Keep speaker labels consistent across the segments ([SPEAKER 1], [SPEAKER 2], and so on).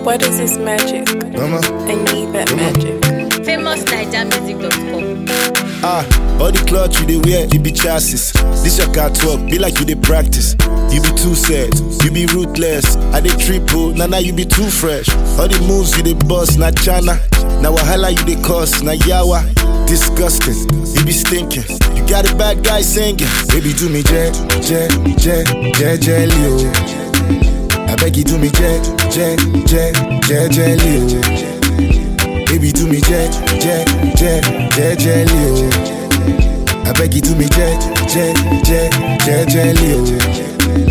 [SPEAKER 1] What is this magic?
[SPEAKER 2] Mama,
[SPEAKER 1] I need that magic.
[SPEAKER 3] famousnigermusic.com.
[SPEAKER 2] ah, all the cloth you dey wear, you be chassis. This your car talk, be like you dey practice. You be too sad, you be ruthless. I dey triple, nah nah you be too fresh. All the moves you dey bust, na chana. Na wahala you dey cause, na yawa. Disgusting, you be stinking. You got a bad guy singing. Baby do me jet, jet, jet, jet, jelly oh. I beg you do me jet, jet, jet, jet, jelly oh. Baby do me jet, jet, jet, jet, jelly oh. I beg you do me jet, jet, jet, jet, jelly oh.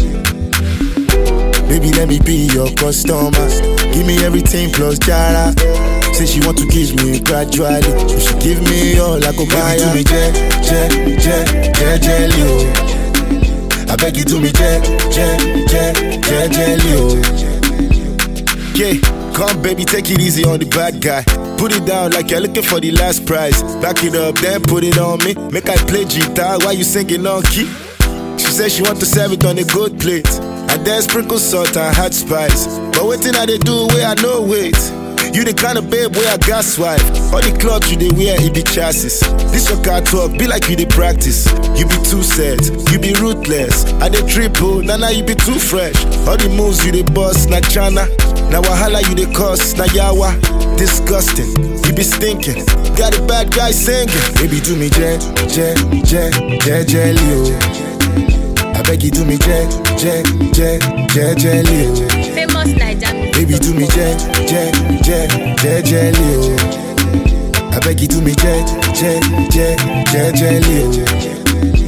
[SPEAKER 2] Baby let me be your customer. Give me everything plus jara. Say she want to kiss me gradually. So she give me all I go buy. Baby do me jet, jet, jet, jet, jelly oh. I beg you do me jet, jet, jet, jet, jelly oh. Yeah, come baby, take it easy on the bad guy. Put it down like you're looking for the last prize. Back it up, then put it on me. Make I play guitar while you singing on key. She said she want to serve it on a good plate. And then sprinkle salt and hot spice. But waiting I they do where I know wait. You the kind of babe where I got swipe. All the clothes you they wear, it be chassis. This your car talk, be like you they practice. You be too sad, you be ruthless. I they triple, nah nah you be too fresh. All the moves you they bust, na chana. Na wahala you they cause, na yawa. Disgusting, you be stinking. Got a bad guy singing. Baby do me jet, jet, jet, jet, jelly oh. I beg you do me jet, jet, jet, jet, jelly oh.
[SPEAKER 3] Famous Niger
[SPEAKER 2] Baby do me jet, jet, jet, jet, jelly oh. I beg you do me jet, jet, jet, jet, jelly oh.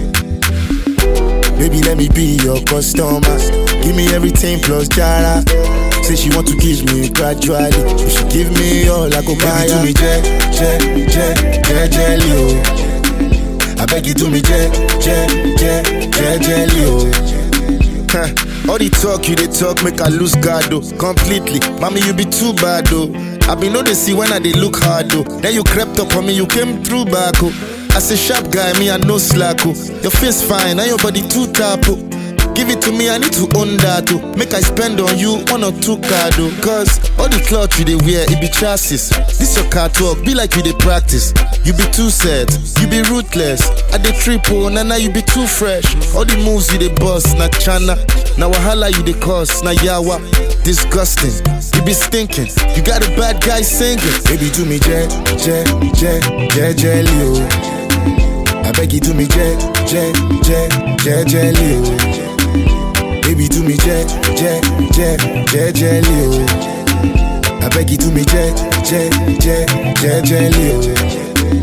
[SPEAKER 2] Baby let me be your customer. Give me everything plus jara. Say she want to kiss me gradually. So she give me all I go buy. Baby do me jet, jet, jet, jet, jelly oh. I beg you do me jet, jet, jet, jet, jelly oh. Huh. All the talk you they talk make I lose guard though completely. Mommy you be too bad though. I be know they see when I they look hard though. Then you crept up on me, you came through back oh. As a sharp guy, me I no slack oh. Your face fine, and your body too tap oh. Give it to me, I need to own that oh. Make I spend on you one or two card oh. Cause all the cloth you they wear, it be chassis. This your car talk, be like you they practice. You be too sad, you be ruthless. I dey triple, na na you be too fresh. All the moves you they bust, na chana. Na wahala you they cause, na yawa. Disgusting, you be stinking. You got a bad guy singing. Baby do me jet, jet, jet, jet, jelly oh. I beg you do me jet, jet, jet, jet, jelly oh. Baby do me jet, jet, jet, jet, jelly oh. I beg you do me jet, jet, jet, jet, jelly oh.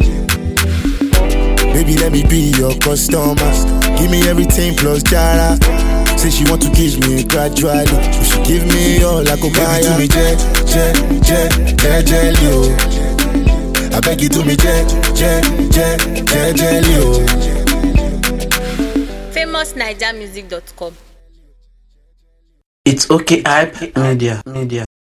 [SPEAKER 2] Baby let me be your customer. Give me everything plus jara. Say she want to kiss me gradually. So she give me all I go buy. Baby do me jet, jet, jet, jet, jelly oh. I beg you do me jet, jet, jet, jet, jelly oh.
[SPEAKER 3] famousnigermusic.com.
[SPEAKER 4] It's okay, hype media, media.